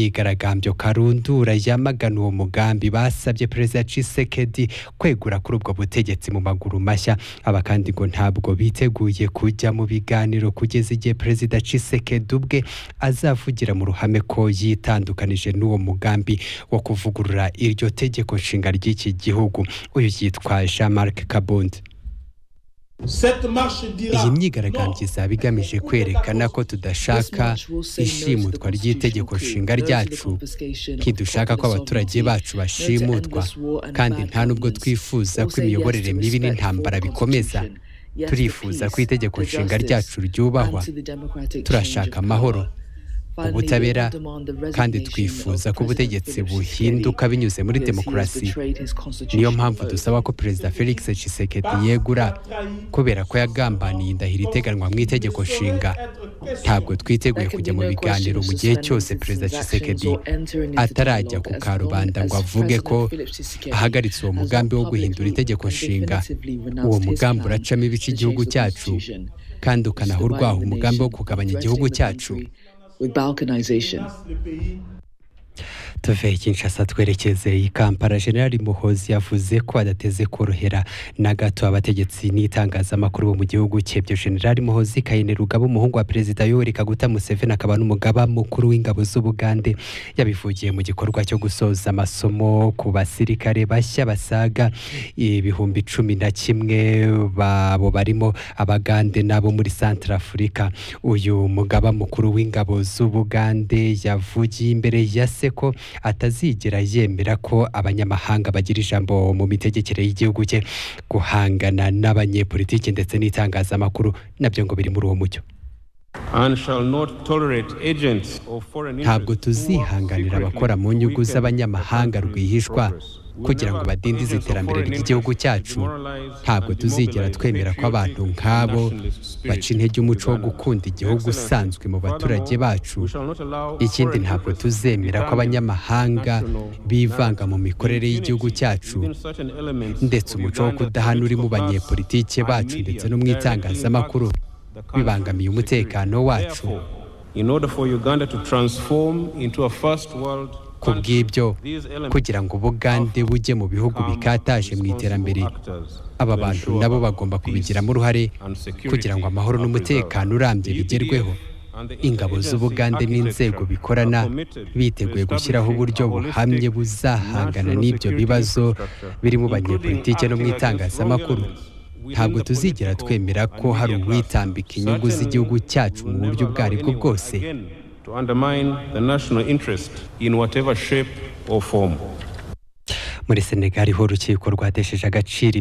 imyigaragambyo karundura yamagana uwo mugambi basabye perezida Tshisekedi kwegura kuri ubwo butegetsi mu maguru mashya aba kandi ngo ntabwo biteguye kujya mu biganiro kugeza igihe perezida Tshisekedi ubwe azavugira mu ruhame ko yitandukanije n'uwo mugambi wo kuvugurura iryo tegeko nshinga ry'iki gihugu uyu yitwa Jean Marc Kabundi iyi myigaragambyo izaba igamije kwerekana ko tudashaka ishimutwa ry'itegeko nshinga ryacu kidushaka ko abaturage bacu bashimutwa kandi nta n'ubwo twifuza ko imiyoborere mibi n'intambara bikomeza turifuza ko itegeko nshinga ryacu ryubahwa turashaka amahoro ubutabera kandi twifuza ko ubutegetsi buhinduka binyuze muri demokarasi niyo mpamvu dusaba ko perezida felix Tshisekedi yegura kubera ko yagambaniye indahiro iteganwa mu itegeko nshinga ntabwo twiteguye kujya mu biganiro mu gihe cyose perezida Tshisekedi atarajya ku karubanda ngo avuge ko ahagaritse uwo mugambi wo guhindura itegeko nshinga uwo mugambi uracamo ibice igihugu cyacu kandi ukanaha urwaho umugambi wo kugabanya igihugu cyacu with balkanization. tuve kinshasa twerekeze i kampala generali muhozi yavuze ko adateze korohera na gato abategetsi n'itangazamakuru bo mu gihugu cye byo generali muhozi kayine rugaba umuhungu wa perezida yoweri kaguta museveni akaba n'umugaba mukuru w'ingabo z'ubugande yabivugiye mu gikorwa cyo gusoza amasomo ku basirikare bashya basaga ibihumbi cumi na kimwe babo barimo abagande n'abo muri santara afurika uyu mugaba mukuru w'ingabo z'ubugande yavugiye imbere ya seko atazigera yemera ko abanyamahanga bagira ijambo mu mitegekere y'igihugu cye guhangana n'abanyepolitiki ndetse n'itangazamakuru nabyo ngo biri muri uwo mucyo ntabwo tuzihanganira abakora mu nyungu z'abanyamahanga rwihishwa kugira ngo badindize iterambere ry'igihugu cyacu ntabwo tuzigera twemera ko abantu nk'abo baca intege umuco wo gukunda igihugu usanzwe mu baturage bacu ikindi ntabwo tuzemera ko abanyamahanga bivanga mu mikorere y'igihugu cyacu ndetse umuco wo kudahana uri mu banyepolitike bacu ndetse no mu itangazamakuru bibangamiye umutekano wacu ku bw'ibyo kugira ngo ubugande bujye mu bihugu bikataje mu iterambere aba bantu nabo bagomba kubigiramo uruhare kugira ngo amahoro n'umutekano urambye bigerweho ingabo z'ubugande n'inzego bikorana biteguye gushyiraho uburyo buhamye buzahangana n'ibyo bibazo biri mu banyepolitike no mu itangazamakuru ntabwo tuzigera twemera ko hari uwitambika inyungu z'igihugu cyacu mu buryo ubwo aribwo bwose to undermine the national interest in whatever shape or form. muri senegal ho urukiko rwatesheje agaciro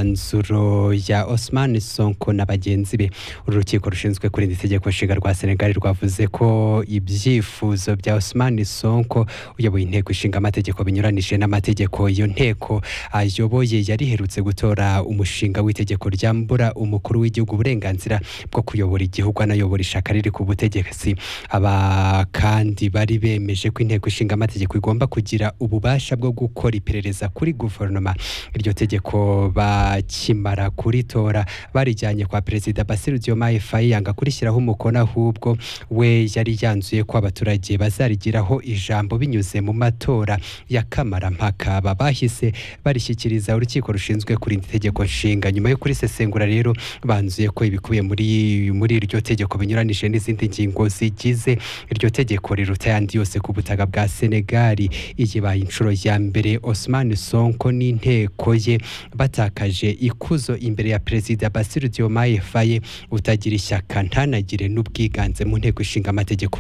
imyanzuro ya Osman Sonko na bagenzi be uru rukiko rushinzwe kurinda itegeko nshinga rwa senegal rwavuze ko ibyifuzo bya Osman Sonko uyoboye inteko ishinga amategeko binyuranije n'amategeko iyo nteko ayoboye yari iherutse gutora umushinga w'itegeko ryambura umukuru w'igihugu uburenganzira bwo kuyobora igihugu anayobora ishaka riri ku butegetsi aba kandi bari bemeje ko inteko ishinga amategeko igomba kugira ububasha bwo gukora iperereza kuri guverinoma iryo tegeko bakimara kuritora barijyanye kwa perezida Basiru Diomaye Faye yanga kurishyiraho umukono ahubwo we yari yanzuye ko abaturage bazarigiraho ijambo binyuze mu matora ya kamarampaka aba bahise barishyikiriza urukiko rushinzwe kurinda itegeko nshinga nyuma yo kurisesengura rero banzuye ko ibikubiye muri muri iryo tegeko binyuranije n'izindi ngingo zigize iryo tegeko riruta ayandi yose ku butaka bwa Senegali iyi baye inshuro ya mbere Osman Sonko n'inteko ye batakaje ikuzo imbere ya perezida Basiru Diomaye Faye utagira ishyaka ntanagire n'ubwiganze mu nteko ishinga amategeko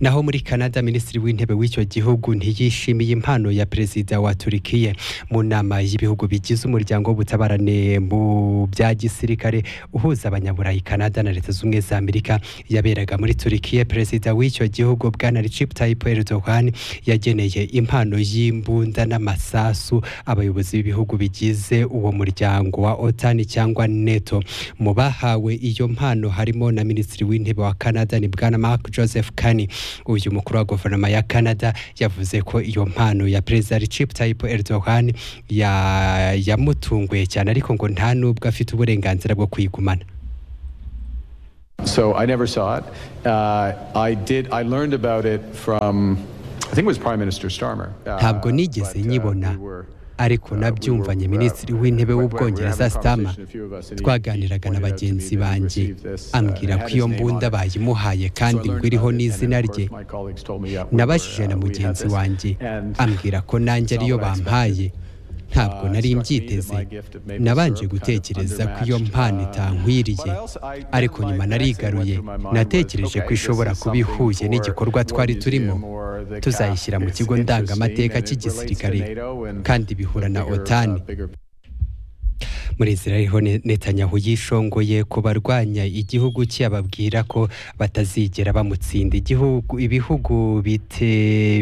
naho muri Canada minisitiri w'intebe w'icyo gihugu ntiyishimiye impano ya perezida wa Turkiye mu nama y'ibihugu bigize umuryango w'ubutabarane mu bya gisirikare uhuza abanyaburayi Canada na leta z'ubumwe za Amerika yaberaga muri Turkiye perezida w'icyo gihugu bwana Recep Tayyip Erdogan yageneye impano y'imbunda n'amasasu abayobozi b'ibihugu bigize uwo muryango wa OTAN cyangwa NATO mu bahawe iyo mpano harimo na minisitiri w'intebe wa Canada ni bwana Mark Joseph Kani uyu mukuru wa guverinoma ya canada yavuze ko iyo mpano ya perezida Recep Tayyip Erdogan yamutunguye cyane ariko ngo nta nubwo afite uburenganzira bwo kuyigumana So I never saw it. Uh, I did. I learned about it from. I think it was Prime Minister Starmer. ntabwo nigeze nyibona ariko nabyumvanye minisitiri w'intebe w'ubwongereza sitama twaganiraga na bagenzi banjye ambwira ko iyo mbunda bayimuhaye kandi ngo iriho n'izina rye nabajije na mugenzi wanjye ambwira ko nanjye ariyo bampaye ntabwo nari mbyiteze nabanje gutekereza ko iyo mpano itankwiriye ariko nyuma narigaruye natekereje ko ishobora kuba ihuye n'igikorwa twari turimo tuzayishyira mu kigo ndangamateka cy'igisirikare kandi bihura na otani muri inzira ariho netanyahu yishongoye ku barwanya igihugu cye ababwira ko batazigera bamutsinda ibihugu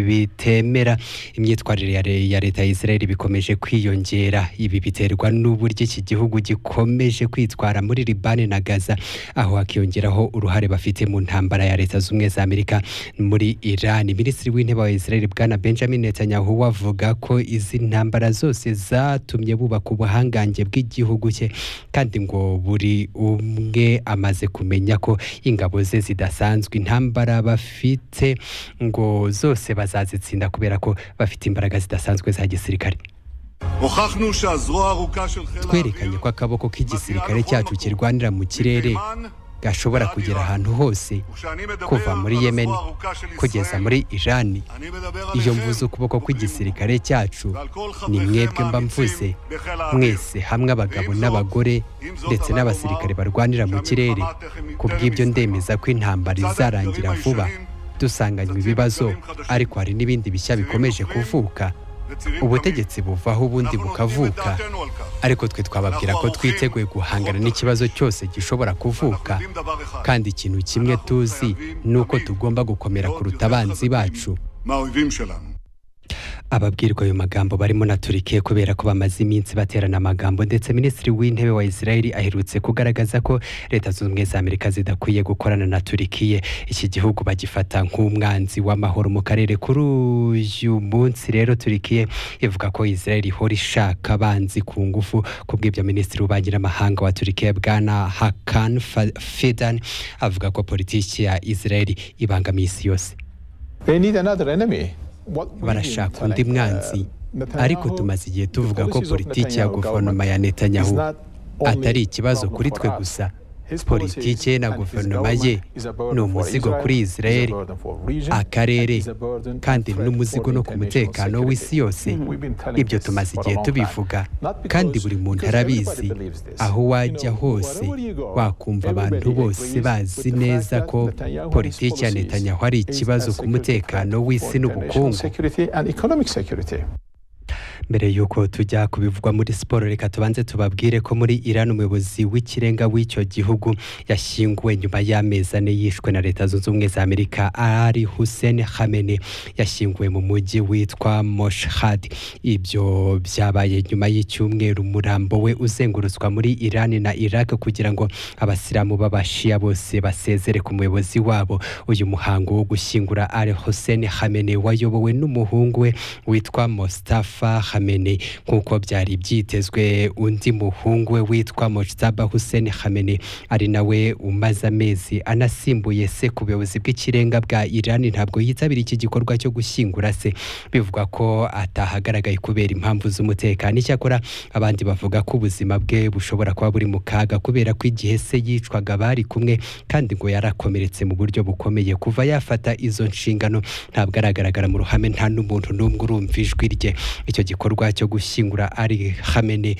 bitemera imyitwarire ya leta ya israel bikomeje kwiyongera ibi biterwa n'uburyo iki gihugu gikomeje kwitwara muri libani na gaza aho hakiyongeraho uruhare bafite mu ntambara ya leta z'ubumwe za amerika muri irani minisitiri w'intebe wa israel bwana benjamin netanyahu wavuga ko izi ntambara zose zatumye bubaka ubuhangange bw'igihugu igihugu cye kandi ngo buri umwe amaze kumenya ko ingabo ze zidasanzwe intambara bafite ngo zose bazazitsinda kubera ko bafite imbaraga zidasanzwe za gisirikare twerekanye ko akaboko k'igisirikare cyacu kirwanira mu kirere gashobora kugera ahantu hose kuva muri yemen kugeza muri irani iyo mvuze ukuboko kw'igisirikare cyacu ni mwebwe mba mvuze mwese hamwe abagabo n'abagore ndetse n'abasirikare barwanira mu kirere ku bw'ibyo ndemeza ko intambara izarangira vuba dusanganywe ibibazo ariko hari n'ibindi bishya bikomeje kuvuka ubutegetsi buvaho ubundi bukavuka ariko twe twababwira ko twiteguye guhangana n'ikibazo cyose gishobora kuvuka kandi ikintu kimwe tuzi ni uko tugomba gukomera kuruta abanzi bacu ababwirwa ayo magambo barimo na turikiya kubera ko bamaze iminsi baterana amagambo ndetse minisitiri w'intebe wa israel aherutse kugaragaza ko leta zunze ubumwe za amerika zidakwiye gukorana na turikiya iki gihugu bagifata nk'umwanzi w'amahoro mu karere kuri uyu munsi rero turikiya ivuga ko israel ihora ishaka abanzi ku ngufu ku bw'ibyo minisitiri w'ububanyiramahanga wa turikiya bwana hakan fidan avuga ko politiki ya israel ibangamiye isi yose barashaka undi mwanzi ariko tumaze igihe tuvuga ko politiki ya guverinoma ya netanyahu atari ikibazo kuri twe gusa politiki ye na guverinoma ye ni umuzigo kuri israel akarere kandi ni n'umuzigo no ku mutekano w'isi yose ibyo tumaze igihe tubivuga kandi buri muntu arabizi aho wajya hose wakumva abantu bose bazi neza ko politiki ya netanyahu ari ikibazo ku mutekano w'isi n'ubukungu mbere y'uko tujya kubivugwa muri siporo reka tubanze tubabwire ko muri Iran umuyobozi w'ikirenga w'icyo gihugu yashyinguwe nyuma y'amezi ane yishwe na leta zunze ubumwe za amerika ari hussein hamene yashyinguwe mu mujyi witwa moshhad ibyo byabaye nyuma y'icyumweru umurambo we uzengurutswa muri Iran na iraq kugira ngo abasilamu b'abashiya bose basezere ku muyobozi wabo uyu muhango wo gushyingura ari hussein hamene wayobowe n'umuhungu we witwa mustafa Khamenei nk'uko byari byitezwe undi muhungu we witwa Mojtaba Hussein Khamenei ari nawe umaze amezi anasimbuye se ku buyobozi bw'ikirenga bwa Iran ntabwo yitabira iki gikorwa cyo gushyingura se bivugwa ko atahagaragaye kubera impamvu z'umutekano icyakora abandi bavuga ko ubuzima bwe bushobora kuba buri mu kaga kubera ko igihe se yicwaga bari kumwe kandi ngo yarakomeretse mu buryo bukomeye kuva yafata izo nshingano ntabwo aragaragara mu ruhame nta n'umuntu n'umwe urumva ijwi rye icyo gikorwa igikorwa cyo gushyingura ari hamene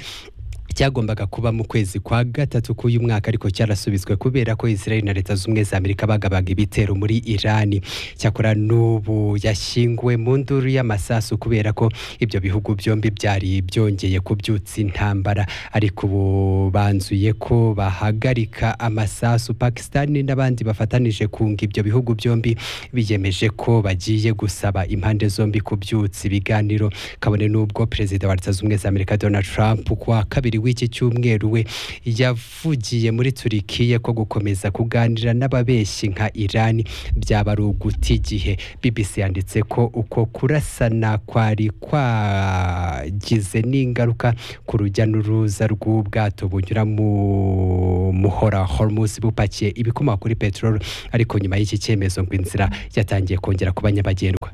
cyagombaga kuba mu kwezi kwa gatatu k'uyu mwaka ariko cyarasubizwe kubera ko Israel na leta z'ubumwe za Amerika bagabaga ibitero muri Iran cyakora n'ubu yashyinguwe mu nduru y'amasasu kubera ko ibyo bihugu byombi byari byongeye kubyutsa intambara ariko ubu banzuye ko bahagarika amasasu Pakistan n'abandi bafatanije kunga ibyo bihugu byombi biyemeje ko bagiye gusaba impande zombi kubyutsa ibiganiro kabone n'ubwo perezida wa leta z'ubumwe za Amerika Donald Trump kwa kabiri w'iki cyumweru we yavugiye muri turikiya ko gukomeza kuganira n'ababeshyi nka irani byaba ari uguta igihe bbc yanditse ko uko kurasana kwari kwagize n'ingaruka ku rujya n'uruza rw'ubwato bunyura mu muhora hormuz bupakiye ibikomoka kuri peteroli ariko nyuma y'iki cyemezo ngo inzira yatangiye kongera kuba nyabagendwa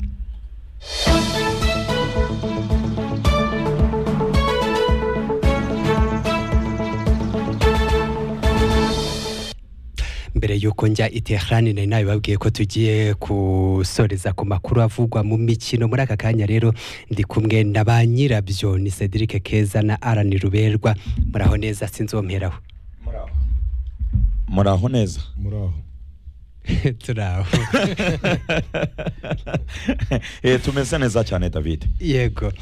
mbere y'uko njya i Tehran nari nabibabwiye ko tugiye gusoreza ku makuru avugwa mu mikino muri aka kanya rero ndi kumwe na ba nyirabyo ni Cedric Keza na Alan Ruberwa muraho neza sinzomeraho muraho neza muraho turaho tumeze neza cyane David yego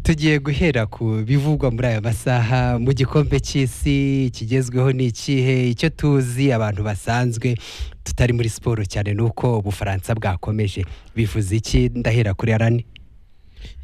tugiye guhera ku bivugwa muri aya masaha mu gikombe cy'isi kigezweho ni ikihe icyo tuzi abantu basanzwe tutari muri siporo cyane ni uko ubufaransa bwakomeje bivuze iki ndahera kuri arani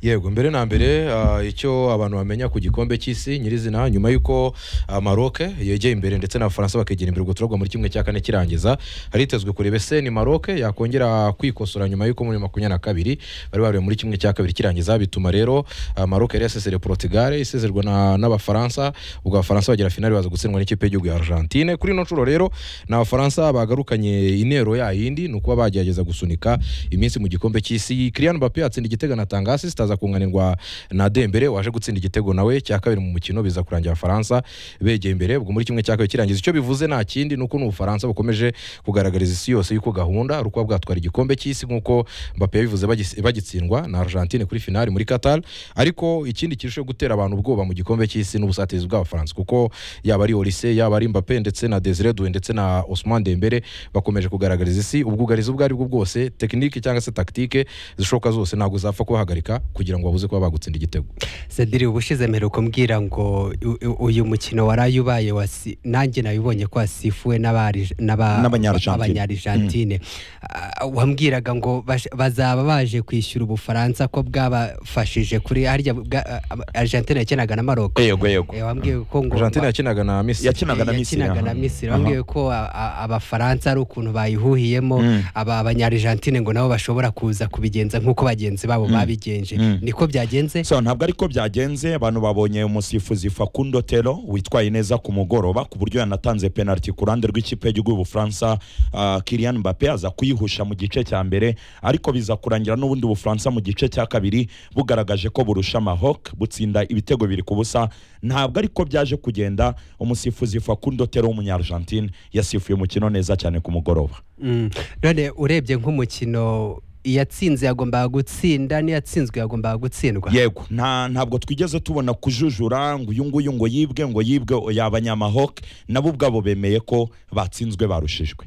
yego mbere na mbere icyo abantu bamenya ku gikombe cy'isi nyirizina nyuma y'uko maroc yegeye imbere ndetse n'abafaransa bakegera imbere guturagwa muri kimwe cya kane kirangiza haritezwe kureba ese ni maroc yakongera kwikosora nyuma y'uko muri makumyabiri na kabiri bari bareba muri kimwe cya kabiri kirangiza bituma rero maroc yari yasezere portugal isezerwa n'abafaransa ubwo abafaransa bagira finali baza gutsindwa n'ikipe y'igihugu ya argentine kuri ino nshuro rero ni abafaransa bagarukanye intero ya yindi ni ukuba bagerageza gusunika iminsi mu gikombe cy'isi kiriya mbappe yatsinda igitego anatanga asisita aza kunganirwa na dembere waje gutsinda igitego nawe cya kabiri mu mukino biza kurangira abafaransa begeye imbere ubwo muri kimwe cya kabiri kirangiza icyo bivuze nta kindi ni uko n'ubufaransa bukomeje kugaragariza isi yose y'uko gahunda ari ukuba bwatwara igikombe cy'isi nk'uko mbappe yabivuze bagitsindwa na argentine kuri finali muri qatar ariko ikindi kirushaho gutera abantu ubwoba mu gikombe cy'isi n'ubusatirizi bw'abafaransa kuko yaba ari olise yaba ari mbappe ndetse na desire due ndetse na osman dembere bakomeje kugaragariza isi ubwugarizi ubwo ari bwo bwose tekinike cyangwa se takitike zishoboka zose ntabwo zapfa kubahagarika kugira ngo babuze kuba bagutsinda igitego sedire ubushize mperuka mbwira ngo uyu mukino waraye ubaye nanjye nabibonye ko wasifuwe n'abanyarijantine wambwiraga ngo bazaba baje kwishyura ubufaransa ko bwabafashije kuri harya argentine yakinaga na maroko yego yego wambwiye ko ngo argentine yakinaga na misiri yakinaga na misiri wambwiye ko abafaransa ari ukuntu bayihuhiyemo aba banyarijantine ngo nabo bashobora kuza kubigenza nk'uko bagenzi babo babigenje niko byagenze so ntabwo ariko byagenze abantu babonye umusifuzi fakundo tero witwaye neza ku mugoroba ku buryo yanatanze penaliti ku ruhande rw'ikipe y'igihugu y'ubufaransa kiriyan mbappe aza kuyihusha mu gice cya mbere ariko biza kurangira n'ubundi bufaransa mu gice cya kabiri bugaragaje ko burusha amahok butsinda ibitego biri ku busa ntabwo ariko byaje kugenda umusifuzi fakundo tero w'umunyargentine yasifuye umukino neza cyane ku mugoroba none urebye nk'umukino iyatsinze yagombaga gutsinda n'iyatsinzwe yagombaga gutsindwa yego ntabwo twigeze tubona kujujura ngo uyu nguyu ngo yibwe ngo yibwe yabanyamahoke nabo ubwabo bemeye ko batsinzwe barushijwe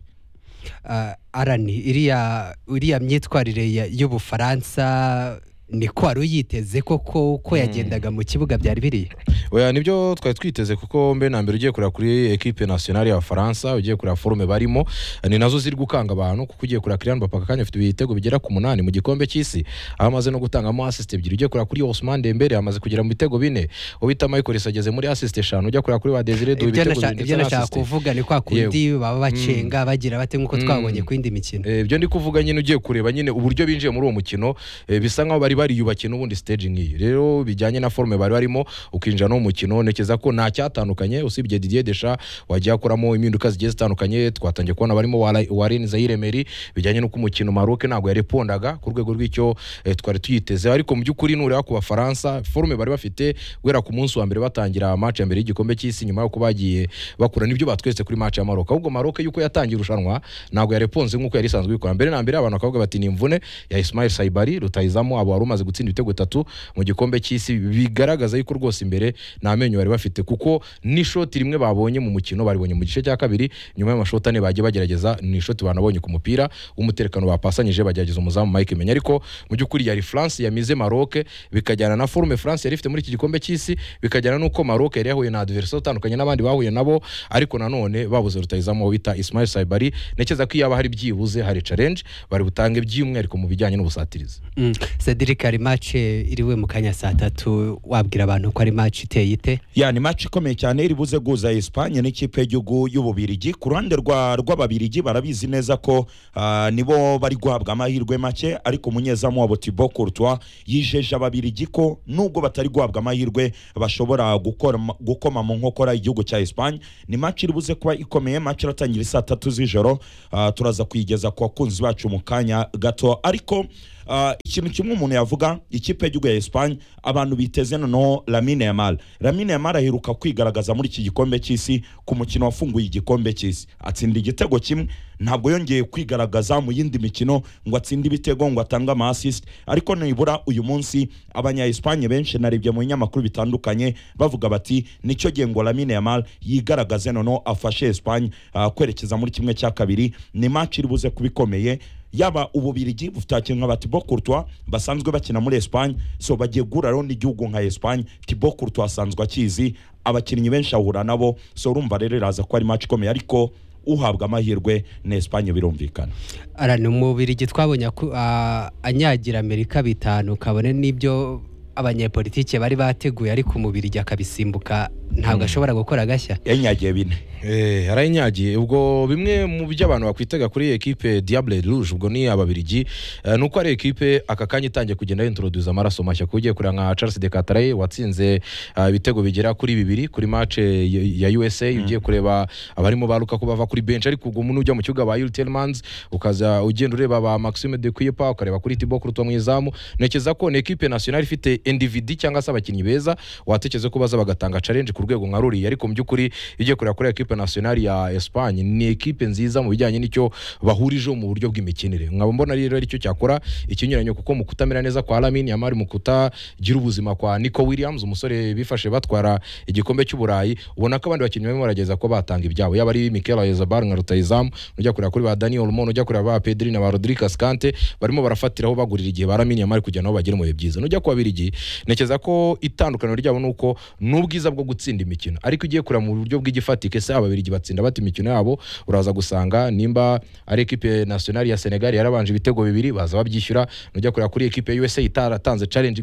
arani iriya myitwarire y'ubufaransa niko wari uyiteze koko uko yagendaga mu kibuga byari biriya oya nibyo twari twiteze kuko mbe na mbere ugiye kureba kuri ekipe nasiyonari y'abafaransa ugiye kureba forume barimo ni nazo ziri gukanga abantu kuko ugiye kureba kiriyani bapaka kandi afite ibitego bigera ku munani mu gikombe cy'isi aho amaze no gutangamo asisite ebyiri ugiye kureba kuri Ousmane Dembele amaze kugera mu bitego bine ubita Michael ageze muri asisite eshanu ujya kureba kuri Badezire du ibitego bine ibyo nashaka kuvuga ni kwa kundi baba bacenga bagira bate nk'uko twabonye ku yindi mikino ibyo ndi kuvuga nyine ugiye kureba nyine uburyo binjiye muri uwo mukino bisa nkaho bari bariyubakiye n'ubundi stage nk'iyi rero bijyanye na forume bari barimo ukinjira no mu mukino ntekereza ko nta cyatandukanye usibye Didier Desha wagiye akoramo impinduka zigiye zitandukanye twatangiye kubona barimo Warren Zaire Emery bijyanye n'uko umukino Maroc ntabwo yarepondaga ku rwego rw'icyo twari tuyiteze ariko mu by'ukuri nureba ku bafaransa forume bari bafite guhera ku munsi wa mbere batangira match ya mbere y'igikombe cy'isi nyuma y'uko bagiye bakura n'ibyo batweretse kuri match ya Maroc ahubwo Maroc yuko yatangiye irushanwa ntabwo yareponze nk'uko yari isanzwe ikora mbere na mbere abantu bakavuga bati ni imvune ya Ismail Saibari rutayizamo abo wari umaze gutsinda ibitego bitatu mu gikombe cy'isi bigaragaza yuko rwose imbere nta menyo bari bafite kuko n'ishoti rimwe babonye mu mukino baribonye mu gice cya kabiri nyuma y'amashoti ane bagiye bagerageza ni ishoti banabonye ku mupira w'umutekano bapasanyije bagerageza umuzamu Mike Menya ariko mu by'ukuri yari France yamize Maroc bikajyana na forume France yari ifite muri iki gikombe cy'isi bikajyana n'uko Maroc yari yahuye na adversaire utandukanye n'abandi bahuye nabo ariko nanone babuze rutayizamu bita Ismail Saibari ntekereza ko iyaba hari byibuze hari challenge bari butange by'umwihariko mu bijyanye n'ubusatirizi mm. Cedric Eric hari match iriwe mu kanya saa tatu wabwira abantu ko ari match iteye ite ya ni match ikomeye cyane iri buze guhuza Espagne n'ikipe y'igihugu y'Ububirigi ku ruhande rwa rw'Ababirigi barabizi neza ko ah, nibo bari guhabwa amahirwe make ariko umunyezamu wabo Thibaut Courtois yijeje Ababirigi ko nubwo batari guhabwa amahirwe bashobora gukora gukoma mu nkokora igihugu cya Espagne ni match iri buze kuba ikomeye match iratangira saa tatu z'ijoro ah, turaza kuyigeza ku bakunzi bacu mu kanya gato ariko ah, ikintu kimwe umuntu yavuga ikipe y'igihugu ya Espagne abantu biteze noneho Lamine Yamal Lamine Yamal aheruka kwigaragaza muri iki gikombe cy'isi ku mukino wafunguye igikombe cy'isi atsinda igitego kimwe ntabwo yongeye kwigaragaza mu yindi mikino ngo atsinde ibitego ngo atange ama assist ariko nibura uyu munsi abanya Espagne benshi narebye mu binyamakuru bitandukanye bavuga bati nicyo gihe ngo Lamine Yamal yigaragaze noneho afashe Espagne ah, kwerekeza muri kimwe cya kabiri ni match iri buze kuba ikomeye yaba ububirigi bufite abakinnyi nka ba Thibaut Courtois basanzwe bakina muri Espagne so bagiye guhura rero n'igihugu nka Espagne Thibaut Courtois asanzwe akizi abakinnyi benshi ahura nabo so urumva rero iraza ko ari match ikomeye ariko uhabwa amahirwe na Espagne birumvikana ara ni umubirigi twabonye aku- a- anyagira Amerika bitanu kabone n'ibyo abanyepolitike bari bateguye ariko umubirigi akabisimbuka ntabwo ashobora gukora gashya yanyagiye bine Eh, yarayinyagiye ubwo bimwe mu byo abantu bakwitega kuri iyi ekipe Diable Rouge ubwo ni ababirigi Eh, nuko ari ekipe aka kanya itangiye kugenda introduce amaraso mashya kuko ugiye kureba nka Charles de Cataraye watsinze eh, ibitego bigera kuri bibiri kuri match eh, ya ya USA ugiye kureba abarimo baruka ko bava kuri bench ariko ubwo umuntu ujya mu kibuga ba Yuri Tielemans ukaza ugenda ureba ba Maxime de Kuypa ukareba kuri Thibaut Courtois mwizamu ntekereza ko ni ekipe nationale ifite individu cyangwa se abakinnyi beza watekereza ko baza bagatanga challenge ku rwego nka ruriya ariko mu by'ukuri iyo ugiye kureba kuri ekipe nationale ya Espagne ni ekipe nziza mu bijyanye n'icyo bahurijeho mu buryo bw'imikinire nkaba mbona rero aricyo cyakora ikinyuranyo kuko mu kutamera neza kwa Lamine Yamal mu kutagira ubuzima kwa Nico Williams umusore bifashe batwara igikombe cy'uburayi ubona ko abandi bakinnyi barimo barageza kuba batanga ibyabo yaba ari Mikel Oyarzabal nka Rutahizamu ujya kureba kuri ba Daniel Olmo ujya kureba ba Pedri na ba Rodrigue Ascante barimo barafatiraho bagurira igihe ba Lamine Yamal kugira ngo bagire mu bihe byiza nujya ku babirigi ntekereza ko itandukaniro ryabo ni uko ni ubwiza bwo gutsinda imikino ariko ugiye kureba mu buryo bw'igifatike se ababirigi batsinda bata imikino yabo uraza gusanga nimba ari ekipe nationale ya Senegal yarabanje ibitego bibiri baza babyishyura nujya kureba kuri ekipe ya USA itaratanze challenge